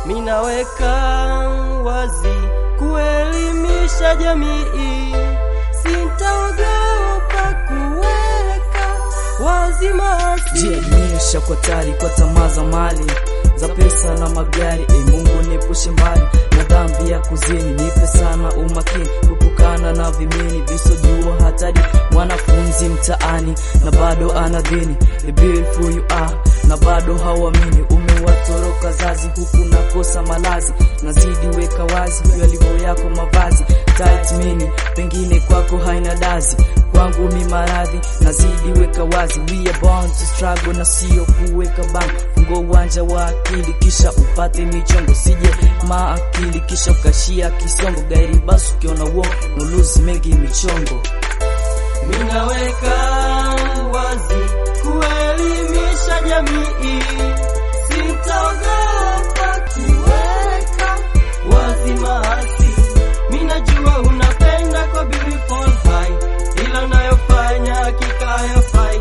minaweka wazi kuelimisha jamii, sintaogopa kuweka wazi maasi. jielimisha kwa tari kwa tamaa za mali za pesa na magari. E Mungu niepushe mbali na dhambi ya kuzini, nipe sana umakini kupukana na vimini visojua hatari. Mwanafunzi mtaani na bado anadhini, the beautiful you are na bado hawamini. Umewatoroka zazi huku nakosa malazi, nazidi weka wazi yalivyo yako mavazi tight mini, pengine kwako haina dazi kwangu mi maradhi nazidi weka wazi, we are born to struggle na sio kuweka bana. Fungo uwanja wa akili kisha upate michongo, sije maakili kisha ukashia kisongo. Gairi basi ukiona uo nulusi mengi michongo minaweka wazi kuelimisha jamii, sitaogopa kuweka wazi maasi. Minajua unapenda kwa beautiful high, ila unayofanya hakika hayafai.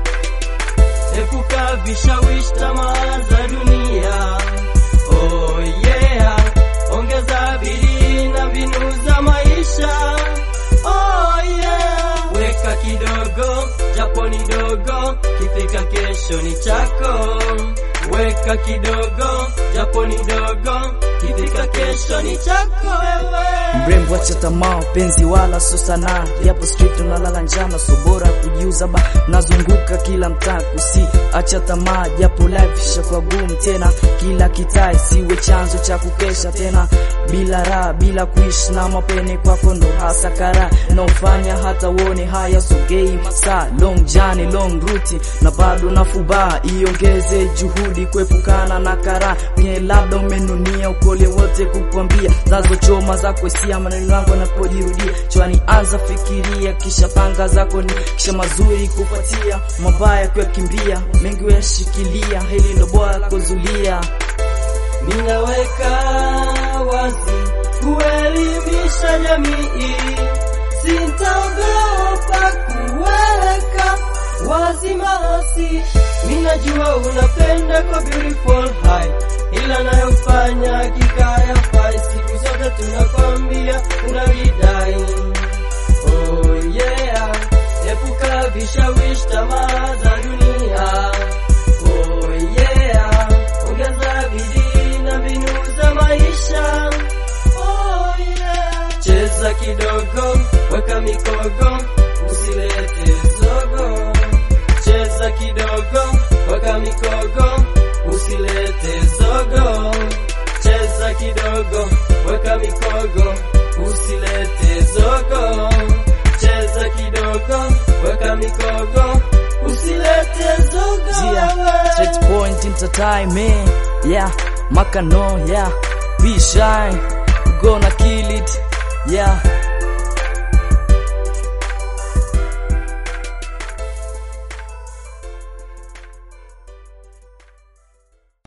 Epuka vishawishi, tamaa za dunia. Oh yeah, ongeza bidii na mbinu za maisha. Oh yeah, weka kidogo japo ni dogo, kifika kesho ni chako. Weka kidogo japo ni dogo, kifika kesho ni chako wewe. Mrembo acha tamaa penzi wala so sanaa, japo street unalala njana, so bora kujiuza ba nazunguka kila mtaa kusi acha tamaa, japo life ishakuwa gumu tena, kila kitai siwe chanzo cha kukesha tena bila raha, bila kuishi na mapene kwako ndo hasa kara naofanya hata uone haya sogei masaa long journey long route na bado nafuba, iongeze juhudi kuepukana na kara kwenye labda umenunia ukole wote kukwambia zazo choma zako sia maneno yangu yanapojirudia chwani, anza fikiria kisha panga zako ni kisha mazuri kufuatia mabaya kuyakimbia, mengi uyashikilia, hili ndo bora kuzulia. Ninaweka wazi kuelimisha jamii, sintaogopa kuweka wazi maasi. Minajua unapenda kwa beautiful high, ila nayofanya hakika hayafai. Siku zote tunakwambia unavidai. Oh yeah, epuka vishawishi, tamaa za dunia. Oh yeah, ongeza bidii na mbinu za maisha. Oh yeah, cheza kidogo, weka mikogo, usilete zogo. Cheza kidogo, weka mikogo, usilete zogo. Cheza kidogo, weka mikogo, usilete zogo. Cheza kidogo, weka mikogo, usilete zogo. Yeah, straight point into time, man. Yeah, Makano, yeah. Be shy, gonna kill it. Yeah,